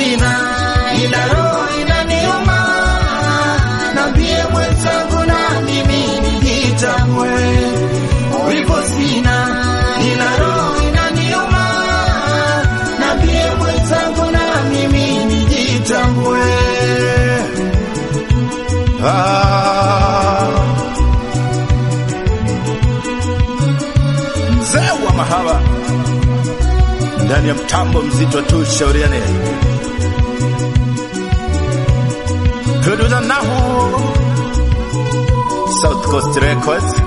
sina, ila roho inaniuma. Nambie mwenzangu na mimi nijitambue. Wivu sina, ila roho inaniuma. Nambie mwenzangu na mimi nijitambue. Ah. Mzee wa mahaba ndani ya mtambo mzito tu, shauriane Producer Nahu South Coast Records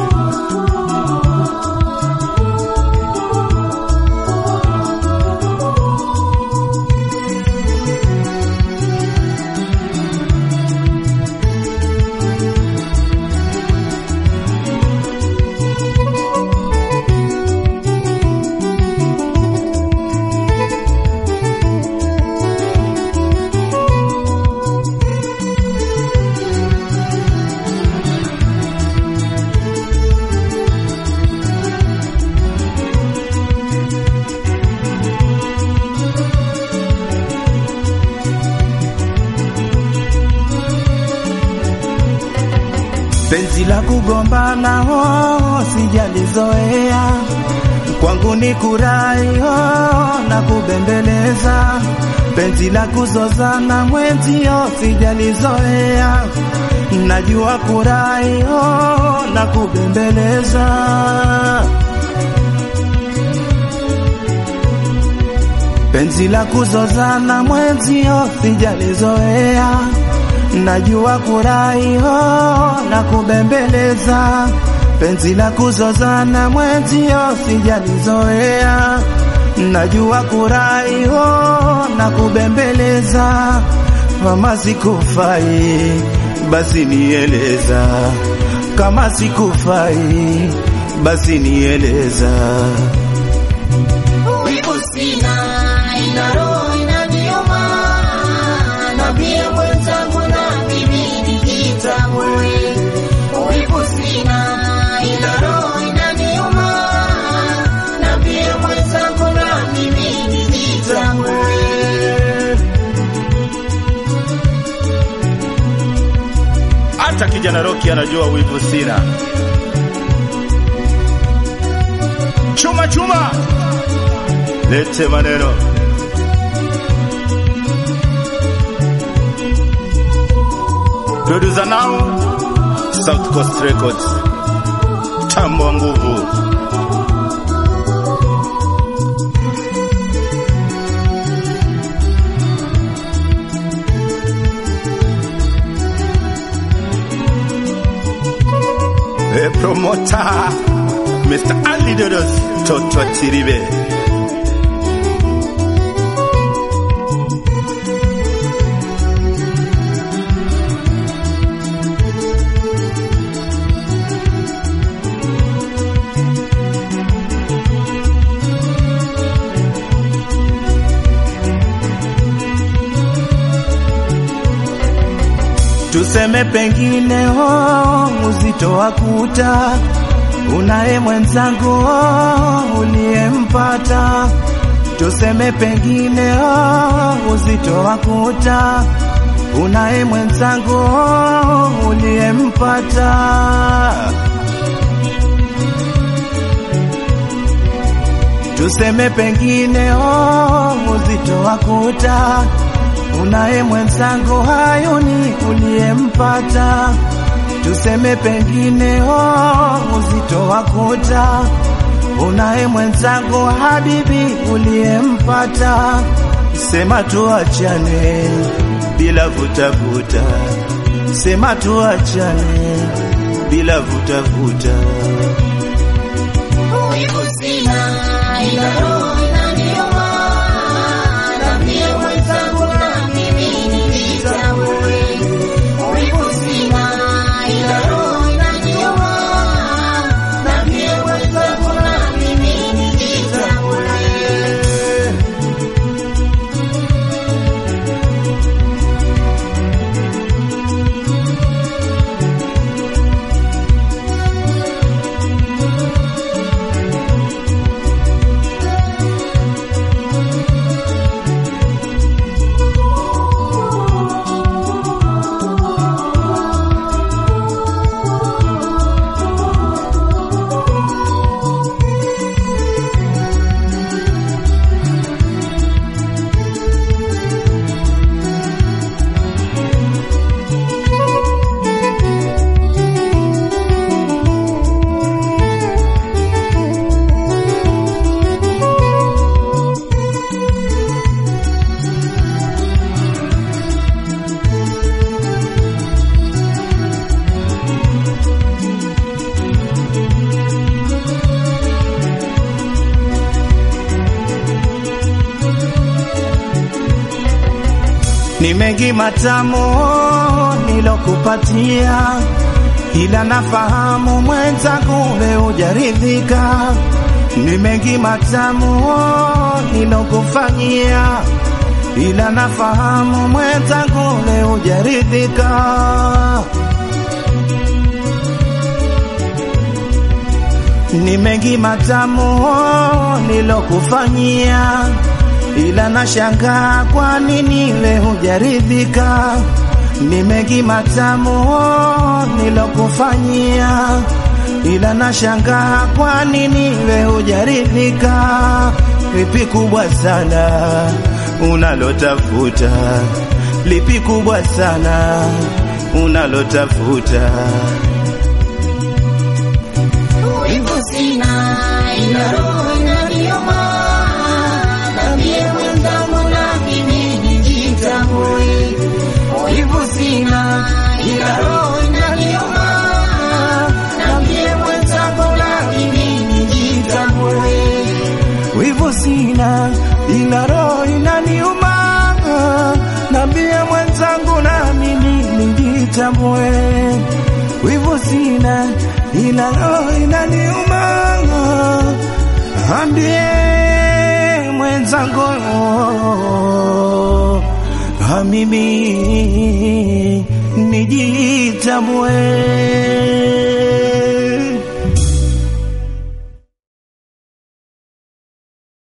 Penzi la kugombana oh, sijalizoea kwangu ni kurai oh, na kubembeleza. Penzi la kuzozana mwenzio sijalizoea, najua kurai oh, na kubembeleza. Penzi la kuzozana mwenzio sijalizoea, najua kurai ho na kubembeleza. Penzi la kuzozana mwenzio sijalizoea, najua kurai ho na kubembeleza. Kama sikufai basi nieleza, kama sikufai basi nieleza. Wivu sina, ila roho inaniuma. Nambie mwenzangu na mimi nijitambue. Wivu sina, ila roho inaniuma. Nambie mwenzangu na mimi nijitambue. hata kijana Roki anajua wivu sina. Chuma chuma, lete maneno. Producer now South Coast Records, tambo wa nguvu. E promoter Mr. Ali Dodos Toto Chiribe Tuseme pengine oh, uzito wa kuta unaye mwenzangu oh, uliyempata. Tuseme pengine oh, uzito wa kuta unaye mwenzangu oh, uliyempata. Tuseme pengine oh, uzito wa kuta unaye mwenzangu hayuni uliyempata. Tuseme pengine oh, uzito wa kuta unaye mwenzangu habibi uliyempata. Sema tuachane bila vutavuta, sema tuachane bila vutavuta. Wivu sina, ila roho inaniuma. Nambie mwenzangu na mimi nijitambue. Wivu sina, ila roho inaniuma. Nambie mwenzangu na mimi nijitambue. Ni mengi matamu nilokupatia, ila nafahamu mwenzangu we hujaridhika. Ni mengi matamu nilokufanyia, ila nafahamu mwenzangu we hujaridhika. Ni mengi matamu nilokufanyia, ila nashangaa kwa nini we hujaridhika. Ni mengi matamu nilokufanyia, ila nashangaa kwa nini we hujaridhika. Lipi kubwa sana unalotafuta? Lipi kubwa sana unalotafuta? Wivu sina ila roho inaniuma, nambie mwenzangu na mimi nijitambue. Wivu sina ila roho inaniuma, nambie mwenzangu na mimi nijitambue. Wivu sina ila roho inaniuma, nambie mwenzangu na mimi nijitambue. Wivu sina ila roho inaniuma, ambie mwenzangu na mimi nijitambue.